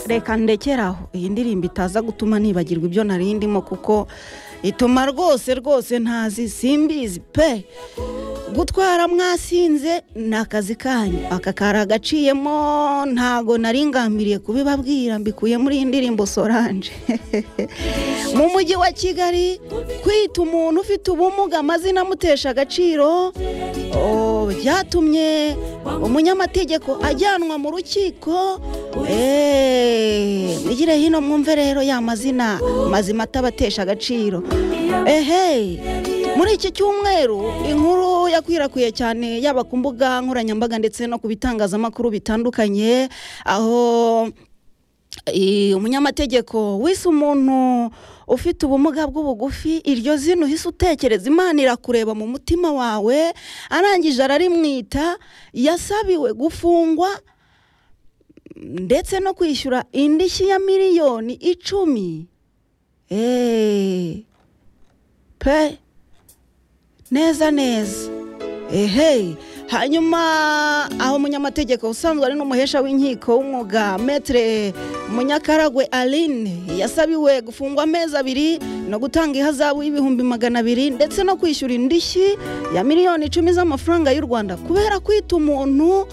reka ndekeraho iyi ndirimbo itaza gutuma nibagirwa ibyo nari ndimo kuko ituma rwose rwose ntazi simbizi pe gutwara mwasinze ni akazi kanyu aka kari agaciyemo ntago nari ngambiriye kubibabwira mbikuye muri iyi ndirimbo soranje mu mujyi wa kigali kwita umuntu ufite ubumuga amazina amutesha agaciro byatumye umunyamategeko ajyanwa mu rukiko mugire hino mwumve rero ya mazina mazima atabatesha agaciro ehe muri iki cyumweru inkuru yakwirakwiye cyane yaba ku mbuga nkoranyambaga ndetse no ku bitangazamakuru bitandukanye aho umunyamategeko wise umuntu ufite ubumuga bw'ubugufi iryo zino uhise utekereza imana irakureba mu mutima wawe arangije ararimwita yasabiwe gufungwa ndetse no kwishyura indishyi ya miliyoni icumi pe neza neza ehe hanyuma aho umunyamategeko usanzwe ari n'umuhesha w'inkiko w'umwuga metere munyakaragwe aline yasabiwe gufungwa amezi abiri no gutanga ihazabu y'ibihumbi magana abiri ndetse no kwishyura indishyi ya miliyoni icumi z'amafaranga y'u rwanda kubera kwita umuntu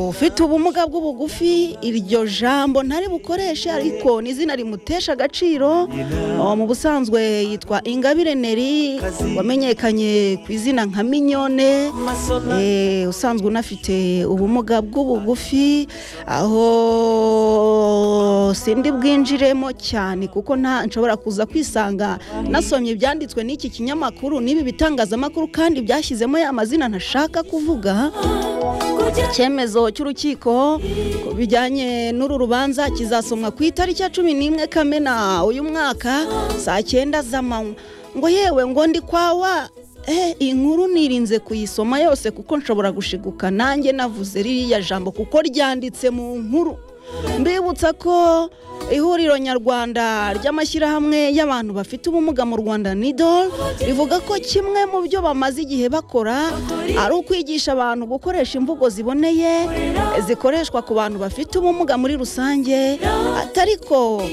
ufite ubumuga bw'ubugufi iryo jambo ntari bukoreshe ariko n'izina rimutesha agaciro mu busanzwe yitwa ingabire neri wamenyekanye ku izina nka minyone usanzwe unafite ubumuga bw'ubugufi aho sindi bwinjiremo cyane kuko nshobora kuza kwisanga nasomye ibyanditswe n'iki kinyamakuru n'ibi bitangazamakuru kandi byashyizemo ya mazina ntashaka kuvuga icyemezo cy'urukiko bijyanye n'uru rubanza kizasomwa ku itariki ya cumi n'imwe kamena uyu mwaka saa cyenda z'amanywa ngo yewe ngo ndi kwawa iyi nkuru nirinze kuyisoma yose kuko nshobora gushiguka nanjye navuze ririya jambo kuko ryanditse mu nkuru mbibutsa ko ihuriro nyarwanda ry'amashyirahamwe y'abantu bafite ubumuga mu rwanda nidol rivuga ko kimwe mu byo bamaze igihe bakora ari ukwigisha abantu gukoresha imvugo ziboneye zikoreshwa ku bantu bafite ubumuga muri rusange atari ko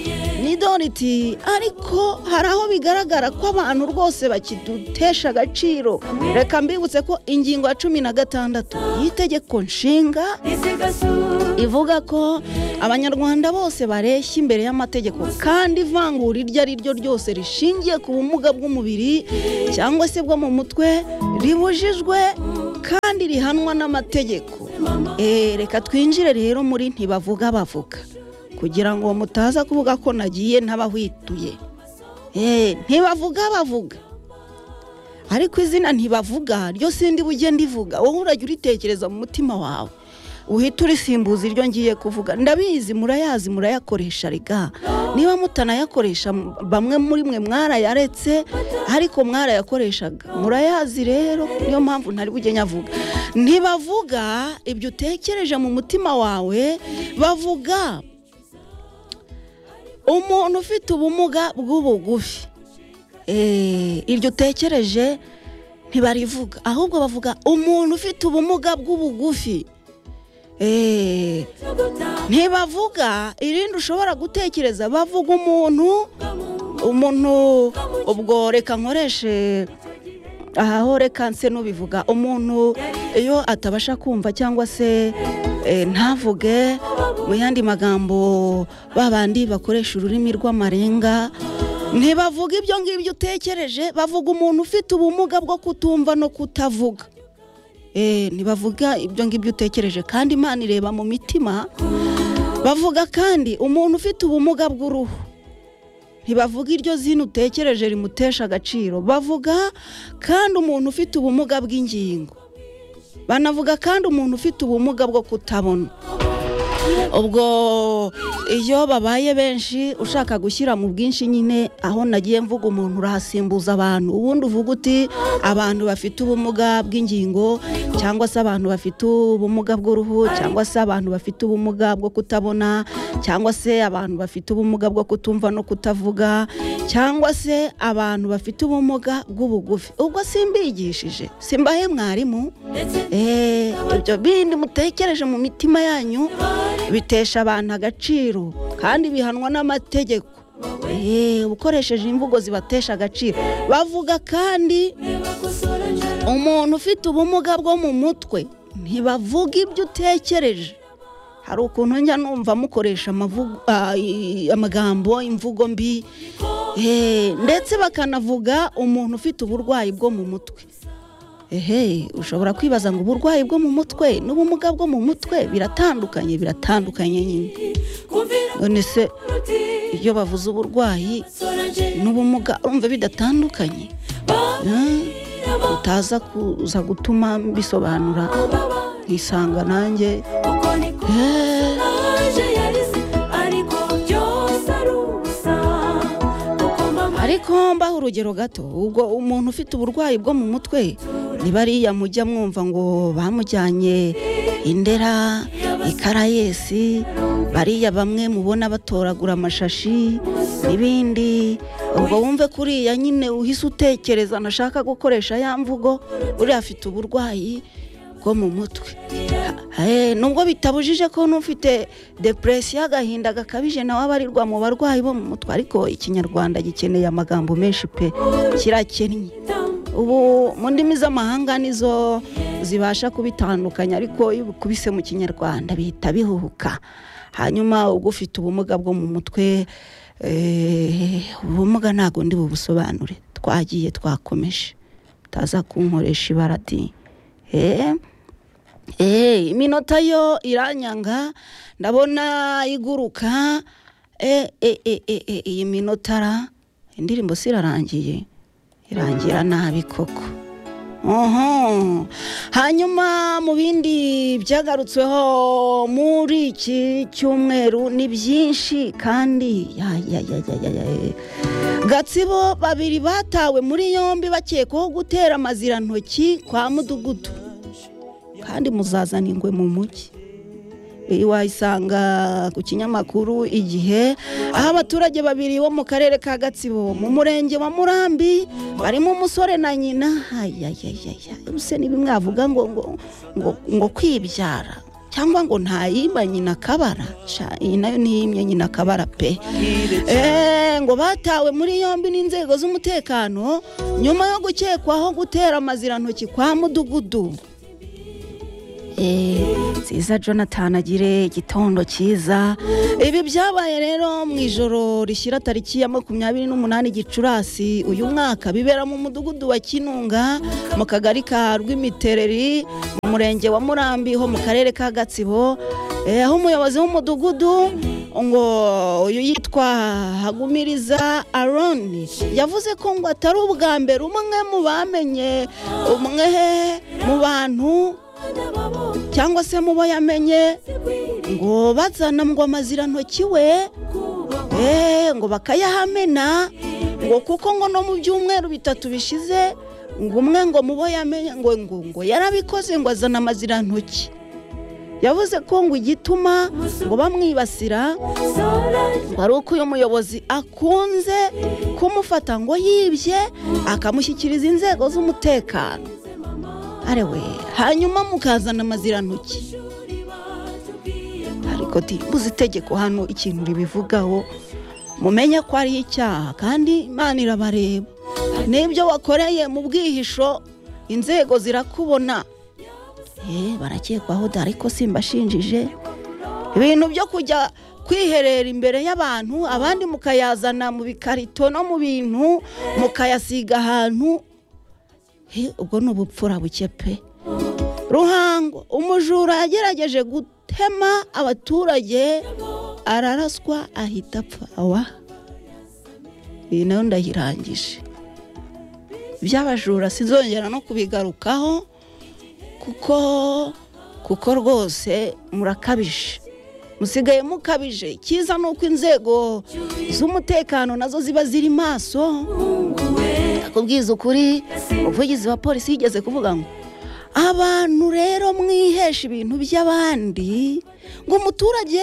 nidol iti ariko hari aho bigaragara ko abantu rwose bakidutesha agaciro reka mbibutse ko ingingo ya cumi na gatandatu y'itegeko nshinga ivuga ko abanyarwanda bose bareshya imbere y'amategeko kandi ivangura iryo ari ryo ryose rishingiye ku bumuga bw'umubiri cyangwa se bwo mu mutwe ribujijwe kandi rihanwa n'amategeko reka twinjire rero muri ntibavuga bavuga kugira ngo mutaza kuvuga ko nagiye ntabahwituye ntibavuga bavuga ariko izina ntibavuga ryo sindi bugenda ivuga wowe urajya uritekereza mu mutima wawe uhita urisimbuza iryo ngiye kuvuga ndabizi murayazi murayakoresha rega niba mutanayakoresha bamwe muri mwe mwarayaretse ariko mwarayakoreshaga murayazi rero niyo mpamvu ntari bujye nyavuga ntibavuga ibyo utekereje mu mutima wawe bavuga umuntu ufite ubumuga bw'ubugufi iryo utekereje ntibarivuga ahubwo bavuga umuntu ufite ubumuga bw'ubugufi ntibavuga irindi ushobora gutekereza bavuga umuntu umuntu ubwo reka nkoreshe ahaho reka nse n'ubivuga umuntu iyo atabasha kumva cyangwa se ntavuge mu yandi magambo babandi bakoresha ururimi rw'amarenga ntibavuga ibyo ngibyo utekereje bavuga umuntu ufite ubumuga bwo kutumva no kutavuga ntibavuga ibyo ngibyo utekereje kandi imana ireba mu mitima bavuga kandi umuntu ufite ubumuga bw'uruhu ntibavuga iryo zino utekereje rimutesha agaciro bavuga kandi umuntu ufite ubumuga bw'ingingo banavuga kandi umuntu ufite ubumuga bwo kutabona ubwo iyo babaye benshi ushaka gushyira mu bwinshi nyine aho nagiye mvuga umuntu urahasimbuza abantu ubundi uvuga uti abantu bafite ubumuga bw'ingingo cyangwa se abantu bafite ubumuga bw'uruhu cyangwa se abantu bafite ubumuga bwo kutabona cyangwa se abantu bafite ubumuga bwo kutumva no kutavuga cyangwa se abantu bafite ubumuga bw'ubugufi ubwo simbigishije simbahe mwarimu ibyo bindi mutekereje mu mitima yanyu bitesha abantu agaciro kandi bihanwa n'amategeko eee ukoresheje imvugo zibatesha agaciro bavuga kandi umuntu ufite ubumuga bwo mu mutwe ntibavuga ibyo utekereje hari ukuntu njya numva mukoresha amagambo imvugo mbi ndetse bakanavuga umuntu ufite uburwayi bwo mu mutwe ehe ushobora kwibaza ngo uburwayi bwo mu mutwe n'ubumuga bwo mu mutwe biratandukanye biratandukanye nyine none se iyo bavuze uburwayi n'ubumuga urumva bidatandukanye utaza kuza gutuma mbisobanura nkisanga nanjye ariko mbaho urugero gato ubwo umuntu ufite uburwayi bwo mu mutwe ni bariya mujya mwumva ngo bamujyanye indera ikarayesi bariya bamwe mubona batoragura amashashi n'ibindi ubwo wumve kuriya nyine uhise utekereza nashaka gukoresha ya mvugo uriya afite uburwayi bwo mu mutwe nubwo bitabujije ko n'ufite depresiyo agahinda gakabije nawe abarirwa mu barwayi bo mu mutwe ariko ikinyarwanda gikeneye amagambo menshi pe kirakennye ubu mu ndimi z'amahanga nizo zibasha kubitandukanya ariko iyo ubikubise mu kinyarwanda bihita bihuhuka hanyuma ubwo ufite ubumuga bwo mu mutwe ubumuga ntabwo ndi bubusobanure twagiye twakomeje utaza kunkoresha ibaradi iminota yo iranyanga ndabona iguruka iyi minota ra indirimbo si irarangiye irangira nabi koko hanyuma mu bindi byagarutsweho muri iki cyumweru ni byinshi kandi gatsibo babiri batawe muri yombi bakekwaho gutera amazirantoki kwa mudugudu kandi muzazana ingwe mu mujyi iyi wayisanga ku kinyamakuru igihe aho abaturage babiri bo mu karere ka gatsibo mu murenge wa murambi barimo umusore na nyina se ntibimwavuga ngo ngo ngo kwibyara cyangwa ngo ntayimba nyina akabara iyi nayo ntiyimye nyina akabara pe ngo batawe muri yombi n'inzego z'umutekano nyuma yo gukekwaho gutera amazirantoki kwa mudugudu nziza jonathan agire igitondo cyiza ibi byabaye rero mu ijoro rishyira tariki ya makumyabiri n'umunani gicurasi uyu mwaka bibera mu mudugudu wa kinunga mu kagari ka rw'imitereri mu murenge wa murambi ho mu karere ka gatsibo aho umuyobozi w'umudugudu ngo uyu yitwa hagumiriza aroni yavuze ko ngo atari ubwa mbere umwe mu bamenye umwe mu bantu cyangwa se mubo yamenye ngo bazana ngo amazirantoki we ngo bakayahamena ngo kuko ngo no mu byumweru bitatu bishize ngo umwe ngo mubo yamenye ngo ngo ngo yarabikoze ngo azana amazirantoki yavuze ko ngo igituma ngo bamwibasira ngo ari uko uyu muyobozi akunze kumufata ngo yibye akamushyikiriza inzego z'umutekano arewe hanyuma mukazana amazirantoki ariko mbuze itegeko hano ikintu ribivugaho mumenye ko ari icyaha kandi imana irabareba n'ibyo wakoreye mu bwihisho inzego zirakubona barakekwaho ariko simbashinjije ibintu byo kujya kwiherera imbere y'abantu abandi mukayazana mu bikarito no mu bintu mukayasiga ahantu ubwo ni ubupfura buke pe ruhango umujura yagerageje gutema abaturage araraswa ahita apfa awa iyi nayo ndayirangije iby'abajura sizongera no kubigarukaho kuko kuko rwose murakabije musigaye mukabije cyiza ni uko inzego z'umutekano nazo ziba ziri maso kubwiza ukuri umuvugizi wa polisi yigeze kuvuga ngo abantu rero mwihesha ibintu by'abandi ngo umuturage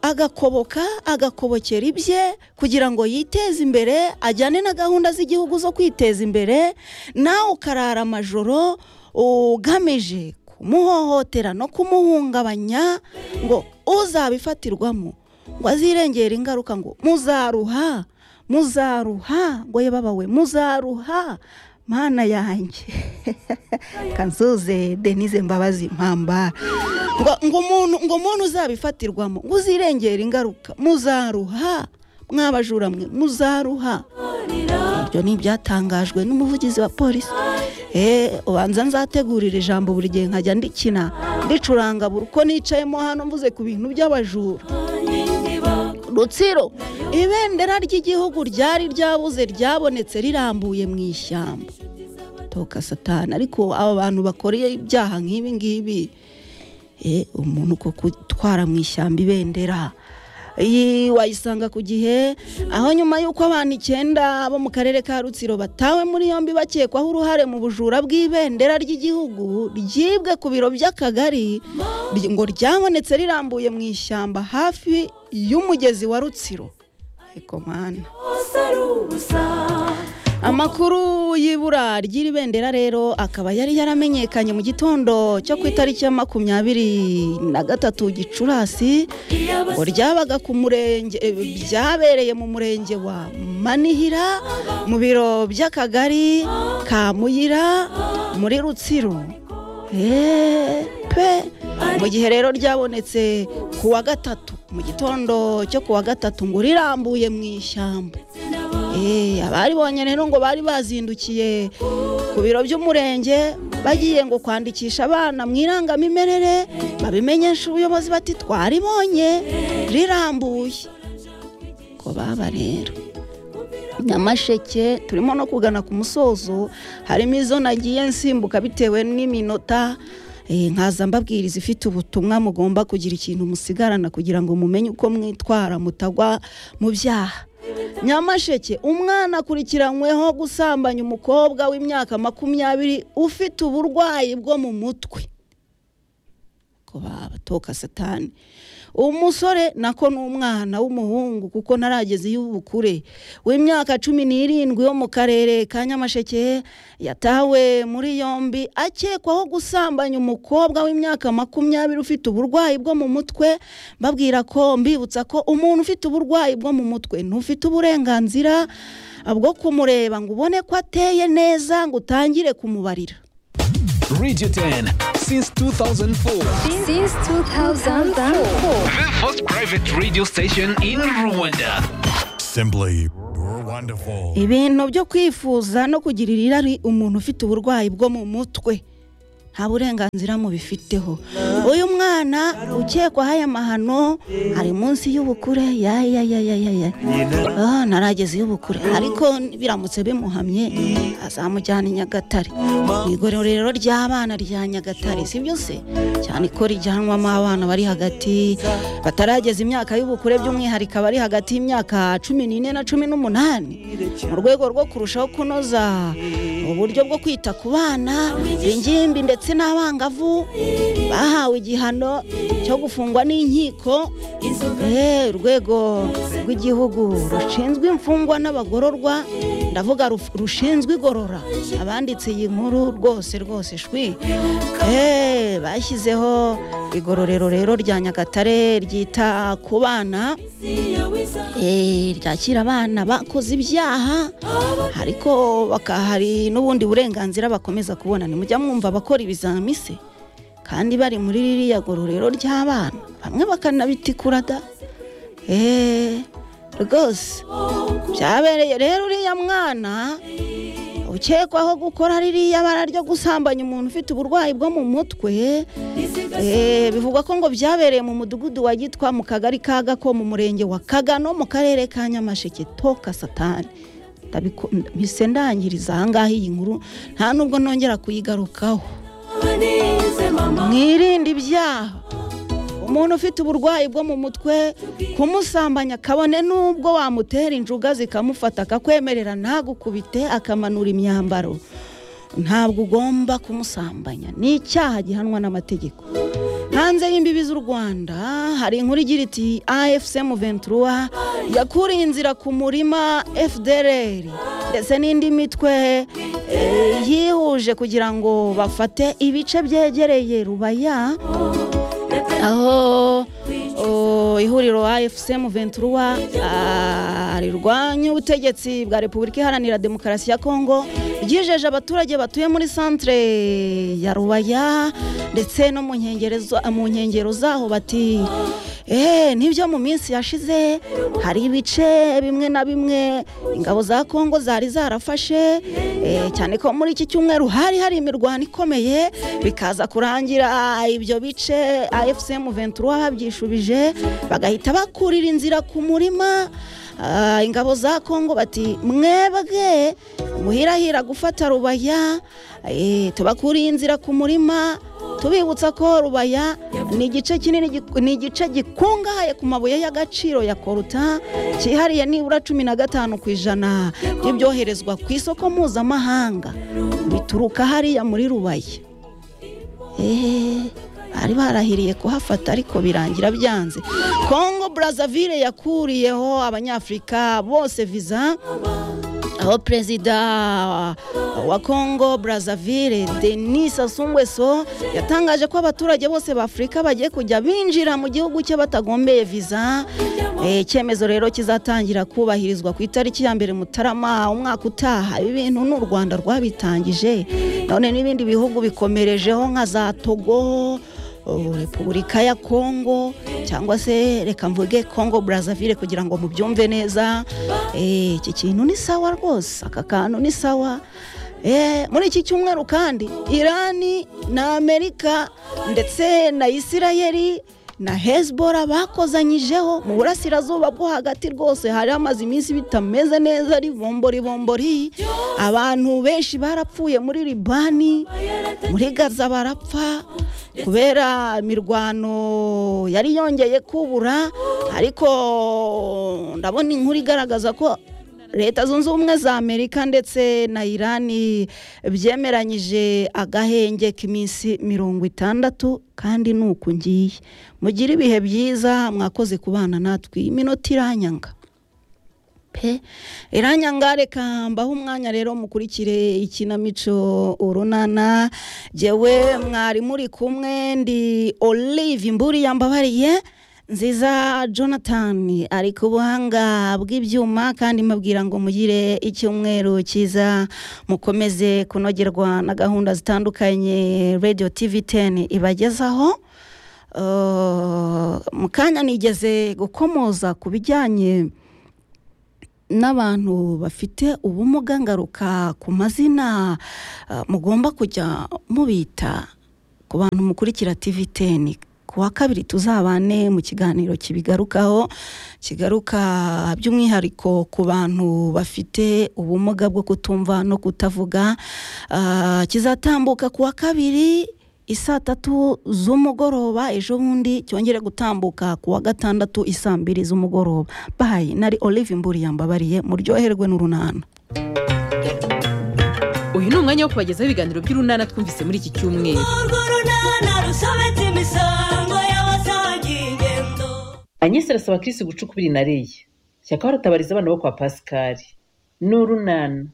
agakoboka agakobokera ibye kugira ngo yiteze imbere ajyane na gahunda z'igihugu zo kwiteza imbere nawe ukarara amajoro ugamije kumuhohotera no kumuhungabanya ngo uzabifatirwamo ngo azirengere ingaruka ngo muzaruha muzaruha ngo ye babawe muzaruha mana yanjye kanzuze denise mbabazi mpambara ngo umuntu ngo umuntu uzabifatirwamo ngo uzirengere ingaruka muzaruha mwabajura mwe muzaruha ibyo ni ibyatangajwe n'umuvugizi wa polisi ubanza nzategurira ijambo buri gihe nkajya ndikina ndicuranga buri uko nicayemo hano mvuze ku bintu by'abajura rutsiro ibendera ry'igihugu ryari ryabuze ryabonetse rirambuye mu ishyamba toka satana ariko aba bantu bakoreye ibyaha nk'ibi ngibi umuntu uko gutwara mu ishyamba ibendera iyi wayisanga ku gihe aho nyuma y'uko abantu icyenda bo mu karere ka rutsiro batawe muri yombi bakekwaho uruhare mu bujura bw'ibendera ry'igihugu ryibwe ku biro by'akagari ngo ryabonetse rirambuye mu ishyamba hafi y'umugezi wa rutsiro ekomana amakuru y'ibura ry'iri bendera rero akaba yari yaramenyekanye mu gitondo cyo ku itariki ya makumyabiri na gatatu gicurasi ngo ryabaga ku murenge byabereye mu murenge wa manihira mu biro by'akagari ka muyira muri rutsiro pe mu gihe rero ryabonetse ku wa gatatu mu gitondo cyo ku wa gatatu ngo rirambuye mu ishyamba abaribonye rero ngo bari bazindukiye ku biro by'umurenge bagiye ngo kwandikisha abana mu irangamimerere babimenyesha ubuyobozi bati twaribonye rirambuye ko baba rero nyamasheke turimo no kugana ku musozo harimo izo nagiye nsimbuka bitewe n'iminota nkaza mbabwiriza ifite ubutumwa mugomba kugira ikintu musigarana kugira ngo mumenye uko mwitwara mutagwa mu byaha nyamasheke umwana akurikiranyweho gusambanya umukobwa w'imyaka makumyabiri ufite uburwayi bwo mu mutwe ko babatoka satani umusore nako ni umwana w'umuhungu kuko ntarageze y'ubukure w'imyaka cumi n'irindwi yo mu karere ka nyamasheke yatawe muri yombi akekwaho gusambanya umukobwa w'imyaka makumyabiri ufite uburwayi bwo mu mutwe babwira ko mbibutsa ko umuntu ufite uburwayi bwo mu mutwe ntufite uburenganzira bwo kumureba ngo ubone ko ateye neza ngo utangire kumubarira Radio 10 since 2004. Since 2004. The first private radio station in Rwanda. Simply wonderful. ibintu byo kwifuza no kugirira irari umuntu ufite uburwayi bwo mu mutwe nta burenganzira mubifiteho uyu mwana ukekwaho aya mahano ari munsi y'ubukure yayayayayaya Ah, ntarageze y'ubukure ariko biramutse bimuhamye azamujyana i nyagatare mu igororero ry'abana rya nyagatare si byo se cyane ko rijyanwamo abana bari hagati batarageza imyaka y'ubukure by'umwihariko abari hagati y'imyaka cumi n'ine na cumi n'umunani mu rwego rwo kurushaho kunoza uburyo bwo kwita ku bana ingimbi ndetse n'abangavu bahawe igihano cyo gufungwa n'inkiko Eh, urwego rw'igihugu rushinzwe imfungwa n'abagororwa ndavuga ruf- rushinzwe igorora abanditse iyi nkuru rwose rwose shwi Eh, bashyizeho igororero rero rya nyagatare ryita ku bana Eh, ryakira abana bakoze ibyaha ariko baka- hari n'ubundi burenganzira bakomeza kubona nimujya mwumva abakora ibizami se kandi bari muri ririya gororero ry'abana bamwe bakanabitikura da eee rwose byabereye rero uriya mwana ukekwaho gukora ririya bara ryo gusambanya umuntu ufite uburwayi bwo mu mutwe Eh, bivugwa ko ngo byabereye mu mudugudu wa gitwa mu kagari ka gako mu murenge wa kagano mu karere ka nyamasheke toka satani Ndabiko- mpise ndangiriza ahangaha iyi nkuru nta nubwo nongera kuyigarukaho mwirinde ibyaha umuntu ufite uburwayi bwo mu mutwe kumusambanya kabone n'ubwo wamutera injuga zikamufata akakwemerera ntagukubite akamanura imyambaro ntabwo ugomba kumusambanya ni icyaha gihanwa n'amategeko hanze y'imbibi z'u rwanda hari inkuru igira iti afc mu ventura yakuriye inzira ku murima fdr ndetse n'indi mitwe eh, yihuje kugira ngo bafate ibice byegereye rubaya aho o, ihuriro afcm ventura ah, rirwanya ubutegetsi bwa repubulika iharanira demokarasi ya kongo ryijeje abaturage batuye muri santere ya rubaya ndetse no mu nkengero za- mu nkengero zaho bati Eh, nibyo mu minsi yashize hari ibice bimwe na bimwe ingabo za kongo zari zarafashe eh, cyane ko muri iki cyumweru hari hari imirwano ikomeye bikaza kurangira ibyo bice afcm ventura babyishubije bagahita bakurira inzira ku murima Ah, ingabo za kongo bati mwebwe muhirahira gufata rubaya eh, tubakuriye inzira ku murima tubibutsa ko rubaya ni igice kinini gik- ni igice gikungahaye ku mabuye y'agaciro ya koruta cyihariye nibura cumi na gatanu ku ijana by'ibyoherezwa ku isoko mpuzamahanga bituruka hariya muri rubaya eee bari barahiriye kuhafata ariko birangira byanze kongo brazzaville yakuriyeho abanyafurika bose viza aho perezida wa kongo brazzaville denis sassou nguesso yatangaje ko abaturage bose b'afurika bagiye kujya binjira mu gihugu cye batagombeye viza Eh, icyemezo rero kizatangira kubahirizwa ku itariki ya mbere mutarama umwaka utaha ibi bintu ni u rwanda rwabitangije none n'ibindi bihugu bikomerejeho nka za togo ubu repubulika ya kongo cyangwa se reka mvuge kongo brazzaville kugira ngo mubyumve neza Eh, iki kintu ni sawa rwose aka kantu ni sawa Eh, muri iki cyumweru kandi irani na amerika ndetse na isirayeli na hezbora bakozanyijeho mu burasirazuba bwo hagati rwose hari amaze iminsi bitameze neza ribombori bombori abantu benshi barapfuye muri libani muri gaza barapfa kubera imirwano yari yongeye kubura ariko ndabona inkuru igaragaza ko leta zunze ubumwe za amerika ndetse na irani byemeranyije agahenge k'iminsi mirongo itandatu kandi ni uku ngiye mugire ibihe byiza mwakoze kubana natwe iminota iranyanga pe iranyanga reka mbaho umwanya rero mukurikire ikinamico urunana jyewe mwari muri kumwe ndi olive imburi yambabariye nziza jonathan ari ku buhanga bw'ibyuma kandi mbabwira ngo mugire icyumweru cyiza mukomeze kunogerwa na gahunda zitandukanye radio tv 10 ibagezaho Uh, mu kanya nigeze gukomoza ku bijyanye n'abantu bafite ubumuga ngaruka ku mazina eh, mugomba kujya mubita ku bantu mukurikira TV 10 ku wa kabiri tuzabane mu kiganiro kibigarukaho kigaruka by'umwihariko ku bantu bafite ubumuga bwo kutumva no kutavuga Ah, kizatambuka ku wa kabiri isaa tatu z'umugoroba ejo bundi cyongere gutambuka ku wa gatandatu isaa mbiri z'umugoroba bayi nari olive mburi yambabariye muryoherwe n'urunana uyu ni umwanya wo kubagezaho ibiganiro by'urunana twumvise muri iki cyumweru anyesi arasaba kirisi gucukura inareyi shyaka baratabariza abana bo kwa pasikari ni urunana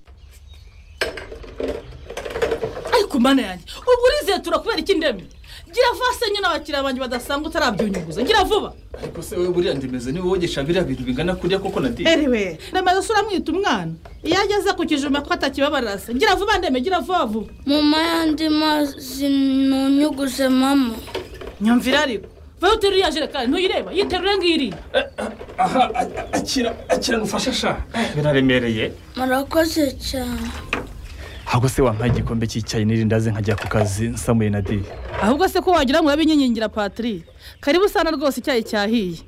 ariko mana yanjye ubwo urizeye turakubera iki ndemye gira vase nyine abakiriya banjye badasanga utarabyunyuguza gira vuba ariko se wowe buriya ndemeze niba wogesha biriya bintu bingana kuriya koko na diye erewe remaze usura mwita umwana iyo ageze ku kijume ko atakibabarira se gira vuba ndemye gira vuba vuba mama yandi mazi ntunyuguze mama nyumvira ariko vayo uterura iriya jerekani ntuyireba yiterure ngiriya aha a- akira akira ngufasha sha biraremereye murakoze cyane ntabwo se wampaye igikombe cy'icyayi n'irindazi nkajya ku kazi nsamuye na diye ahubwo se ko wagira ngo urabinyinyingira patiri karibu usana rwose icyayi cyahiye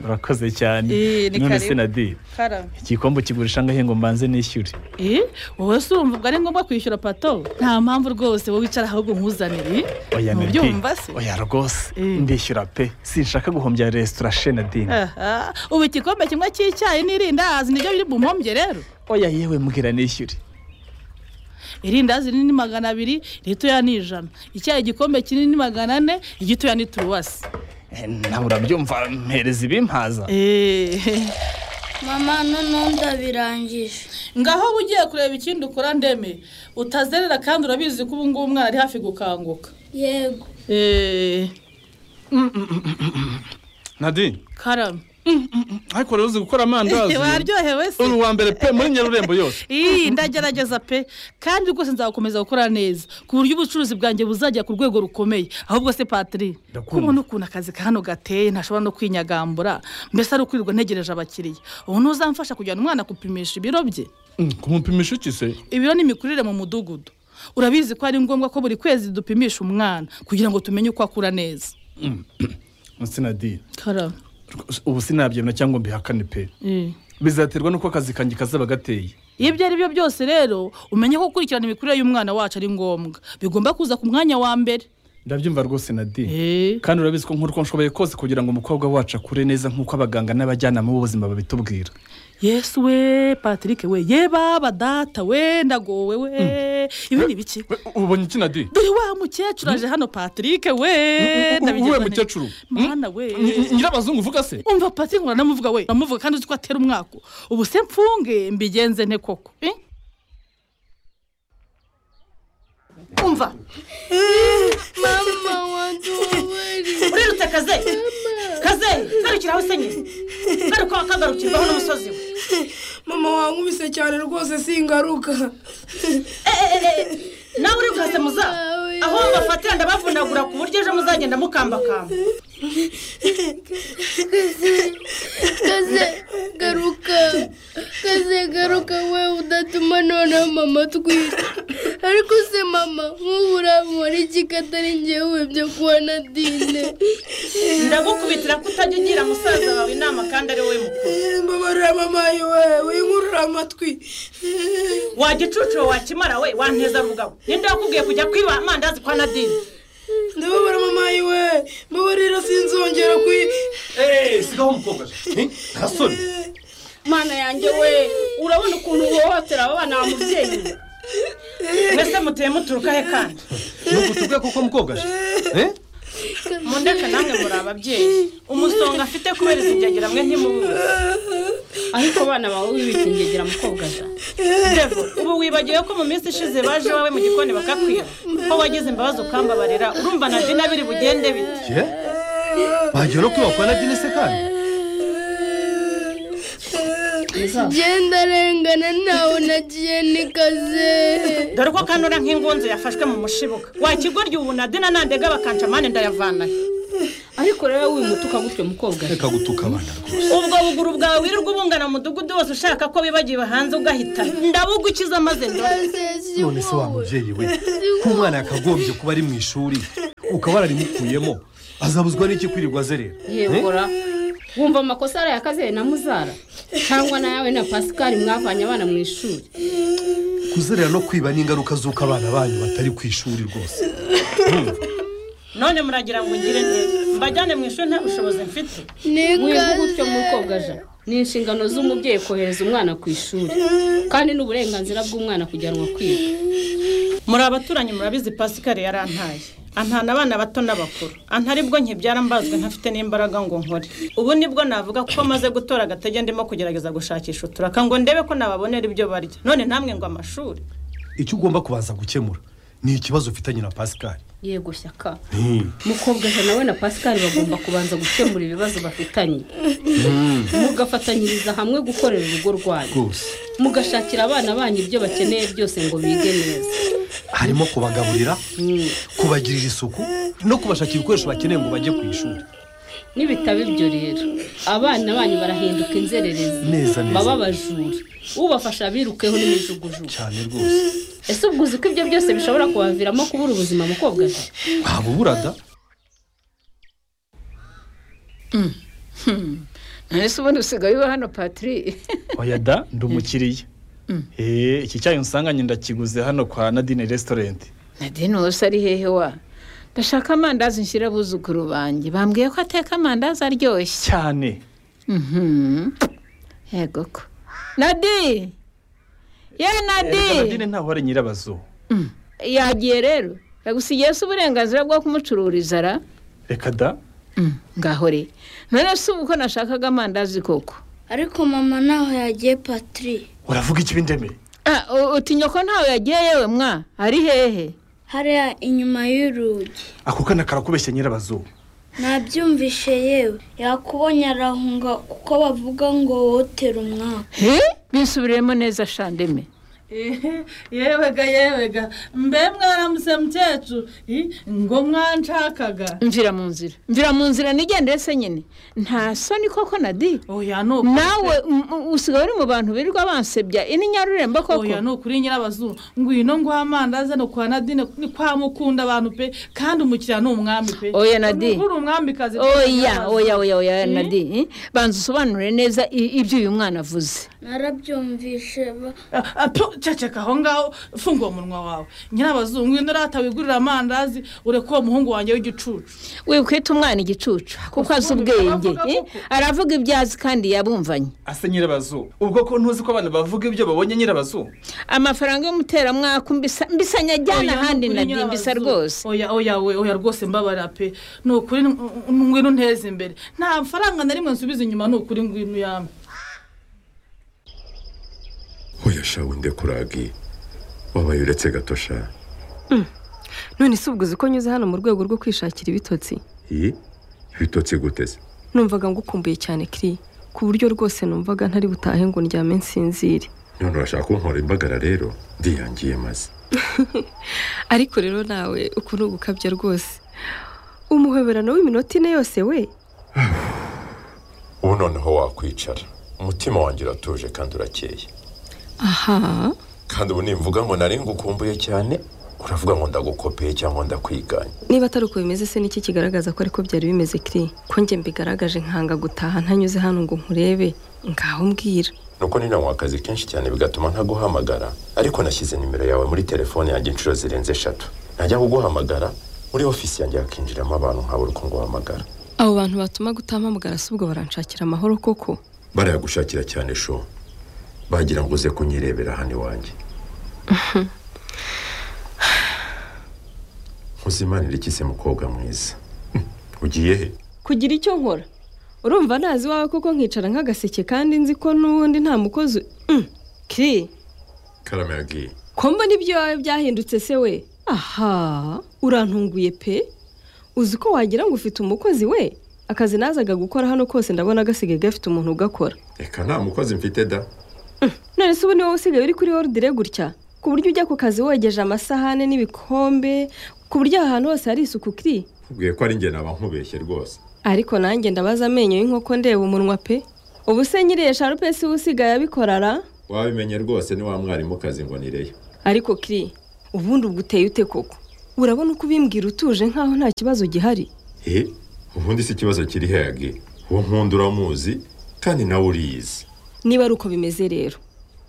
urakoze cyane Eh, ni none karibu. se na diye kara igikombe ukigurisha angahe ngo mbanze nishyure eh wowe se urumva ubwo ari ngombwa kwishyura pato nta mpamvu rwose wowe wicara ahubwo nkuzanire oya na diye ntubyumva se oya rwose Eh. ndishyura pe sinshaka guhombya resitora she na diye Aha, ubu igikombe kimwe cy'icyayi n'irindazi nibyo biri bumuhombye rero oya yewe mbwira nishyure irindazi rinini magana abiri iritoya ni ijana icyayi igikombe kinini magana ane igitoya ni turuwasi Eh, nawe urabyumva mpereza ibimpaza Eh, mama noneho ndabirangije ngaho uba ugiye kureba ikindi ukora ndeme utazerera kandi urabizi ko ubu ngubu umwana ari hafi gukanguka yego eee nadine karame ariko rero uzi gukora amandazi waryohewe se uri uwa mbere pe muri nyarurembo yose iyi ndagerageza pe kandi rwose nzakomeza gukora neza ku buryo ubucuruzi bwanjye buzajya ku rwego rukomeye ahubwo se patiri Ndakumva. kubona ukuntu akazi ka hano gateye ntashobora no kwinyagambura mbese ari ukwirirwa ntegereje abakiriya ubu ntuzamfasha kujyana umwana gupimisha ibiro bye Mm, kumupimisha iki se ibiro n'imikurire mu mudugudu urabizi ko ari ngombwa ko buri kwezi dupimisha umwana kugira ngo tumenye uko akura neza sinadine karame ubu sinabyemera cyangwa mbihakane pe bizaterwa n'uko akazi kanjye kazaba gateye iyo ibyo ari byo byose rero umenye ko gukurikirana imikurire y'umwana wacu ari ngombwa bigomba kuza ku mwanya wa mbere ndabyumva rwose nadine eee kandi urabizi ko nk'uko nshoboye kose kugira ngo umukobwa wacu akure neza nk'uko abaganga n'abajyanama b'ubuzima babitubwira yesu we patrick we yeba badata we ndagowe we ibi ni ibiki ubonye iki nadine dore wa mukecuru aje hano patrick we uwe ndabigenza nte- mukecuru mwana we Nyi- nyirabazungu uvuga se umva patrick uranamuvuga we uramuvuga kandi uzi ko atera umwako ubu se mfunge mbigenze nte koko eh? umva mama waduweri urirutse kaze kaze garukiraho senyeri garuka wakagarukirwaho n'umusozi we mama wankubise cyane rwose singaruka nawe uri bwase muza aho bafatira ndabavunagura ku buryo ejo muzagenda mukambakamba kaze garuka kaze garuka we udatuma noneho mama twita ariko se mama nk'ubu uramubara iki katari njyewe byo kuba na dine ndagukubitira ko utajya ugira musaza wawe inama kandi ari wowe mukuru mbabarira mama we winkurura amatwi wajya ucucuro wakimara we wanteza rugabo ninde wakubwiye kujya kwiba amandazi kwa nadine ndababara mama we mbabarira sinzongera kwi gasore mana yanjye we urabona ukuntu uhohotera abo bana ba mubyeyi mwese muteye muturuka he kandi nugutubwe kuko mwogaje Eh? mundeke namwe muri ababyeyi umusonga afite kubera izigegera mwe ntimubuze ariko abana bawe wibikingegera mukobwa ja Revo, ubu wibagiwe ko mu minsi ishize baje iwawe mu gikoni bakakwira ko wagize imbabazi ukambabarira urumva na dina biri bugende bite Je? bagiye no kwiba kwa nadine se kandi genda arengana ntawe nagiye ni kaze dore ko kandi ura nk'ingunzu yafashwe mu mushibuka wakigorya ubu na dina nandega bakanca amande ndayavanayo ariko rero wimutuka gutyo mukobwa ja reka gutuka abana rwose ubwo buguru bwawe wirirwa ubungana mu mudugudu wose ushaka ko bibagiwe hanze ugahita ndabugukiza maze ndore none se wa mubyeyi we nk'umwana yakagombye kuba ari mu ishuri ukaba wararimukuyemo azabuzwa n'iki kwirirwa azerera yegora wumva amakosa araye akaziye na muzara cyangwa nawe na pasikari mwavanye abana mu ishuri kuzerera no kwiba n'ingaruka z'uko abana banyu batari ku ishuri rwose none muragira ngo ngire neza mbajyane mu ishuri nta bushobozi mfite ni wiga kaze gutyo mukobwa ja ni inshingano z'umubyeyi kohereza umwana ku ishuri kandi ni uburenganzira bw'umwana kujyanwa kwiga muri abaturanyi murabizi pasikari yarantaye antana abana bato n'abakuru anta aribwo nkibyara mbazwe ntafite n'imbaraga ngo nkore ubu nibwo navuga ko maze gutora agatege ndimo kugerageza gushakisha uturaka ngo ndebe ko nababonera ibyo barya none namwe ngo amashuri icyo ugomba kubanza gukemura ni ikibazo ufitanye na pasikari yego shyaka mukobwa ja nawe na pasikari bagomba kubanza gukemura ibibazo bafitanye mugafatanyiriza hamwe gukorera urugo rwanyu rwose mugashakira abana banyu ibyo bakeneye byose ngo bige neza harimo kubagaburira kubagirira isuku no kubashakira ibikoresho bakeneye ngo bajye ku ishuri nibitaba ibyo rero abana banyu barahinduka inzererezi Neza, neza. baba abajura ubafasha birukeho n'imijugujugu cyane rwose ese ubwo uzi ko ibyo byose bishobora kubaviramo kubura ubuzima mukobwa se ntabwo burada ese ubundi usigaye uba hano patiri oya da ndi umukiriya Eh, iki cyayi unsanganye ndakiguze hano kwa nadine resitorenti nadine wowe se ari hehe wa ndashaka amandazi nshyira abuzukuru banjye bambwiye ko ateka amandazi aryoshye cyane Mhm. yego ko nadi ye Erega nadi nadine ntaho ari nyirabazo yagiye rero yagusigiye se uburenganzira bwo kumucururiza ra reka da Mm, ngaho re none se ubu ko nashakaga amandazi koko ariko mama ntaho yagiye patiri uravuga iki bindemeye utinya ko ntawe yagiye yewe mwa ari hehe hariya inyuma y'urugi ako kana karakubeshya nyirabazuba nabyumvishe yewe yakubonye arahunga kuko bavuga ngo wotera umwaka he bisubiremo neza shandeme yewega yewega mbe mwaramutse mukecuru ii, ngo mwanshakaga mvira mu nzira mvira mu nzira nigendere se nyine nta soni koko nadi nawe m- m- usigaye uri mu bantu birirwa bansebya ini nyarurembo koko oya ni ukuri nyirabazuru ngwino nguha amandazi no kwa nadine ni kwa mukunda abantu pe kandi umukiriya ni umwami pe oya nadi uri umwamikazi pe, oya Nyirabazuru. oya oya oya Mm. nadi eh? banza usobanure neza i- ibyo uyu mwana avuze narabyumvishe ba- Ah, ah, pfu, ceceka aho ngaho fungura umunwa wawe nyirabazuru ngwino urata wigurira amandazi ureke uwo muhungu wanjye w'igicucu wikwita umwana igicucu kuko azi ubwenge eh? aravuga ibyo azi kandi yabumvanye ase nyirabazuba ubwo ko ntuzi ko abantu bavuga ibyo babonye nyirabazuba amafaranga y'umuteramwaka mbisa mbisanya ajyana Oya, ahandi nukuri nadi mbisa nyirabazuru. rwose oya oya we oya rwose mbabara pe ni ukuri n- n- ngwino unteze imbere nta faranga na rimwe nsubiza inyuma ni ukuri ngwino uyampe oya shawe ndekuragi wabaye uretse gato sha none si ubwo uzi ko nyuze hano mu rwego rwo kwishakira ibitotsi iyi ibitotsi guteze numvaga ngukumbuye cyane kiri ku buryo rwose numvaga ntari butahe ngo ndyame nsinzire none urashaka kunkora imbagara rero ndiyangiye maze ariko rero nawe uku ni ugukabya rwose umuhoberano w'iminota ine yose we ubu noneho wakwicara umutima wanjye uratuje kandi urakeye aha kandi ubu nimvuga ngo nari ngukumbuye cyane uravuga ngo ndagukopeye cyangwa ndakwiganye niba atari uko bimeze se niki kigaragaza ko ariko byari bimeze kiri ko njye mbigaragaje nkanga gutaha ntanyuze hano ngo nkurebe ngaho mbwira nuko nina mu akazi kenshi cyane bigatuma ntaguhamagara ariko nashyize nimero yawe muri telefone yanjye inshuro zirenze eshatu najya kuguhamagara muri ofisi yanjye hakinjiramo abantu nkabura uko nguhamagara abo bantu batuma gutampamagara si ubwo baranshakira amahoro koko barayagushakira cyane sho bagira ngo uze kunyirebera hano iwanjye nkuzimanira iki se mukobwa mwiza ugiye he kugira icyo nkora urumva ntazi iwawe koko nkicara nk'agaseke kandi nzi ko n'ubundi nta mukozi Mm, kiri karame yagiye ko mbona ibyo iwawe byahindutse se we aha urantunguye pe uzi ko wagira ngo ufite umukozi we akazi nazaga gukora hano kose ndabona gasigaye gafite umuntu ugakora reka nta mukozi mfite da none se ubu niwe usigaye uri kuri orudire gutya ku buryo ujya ku kazi wogeje amasahane n'ibikombe ku buryo aha hantu hose hari isuku kiri nkubwiye ko ari njye naba nkubeshye rwose ariko nanjye ndabaza amenyo y'inkoko ndeba umunwa pe ubu se nyiriye sharupe si we usigaye abikorara wabimenye rwose ni wa mwarimukazi ngo nireyo ariko kiri ubundi ubwo uteye ute koko urabona uko ubimbwira utuje nk'aho nta kibazo gihari he ubundi si ikibazo kiri heyagi uwo nkunda uramuzi kandi nawe uriyizi niba ari uko bimeze rero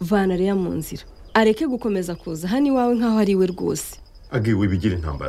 vana reya mu nzira areke gukomeza kuza hano iwawe nk'aho ari we rwose agi wibigira intambara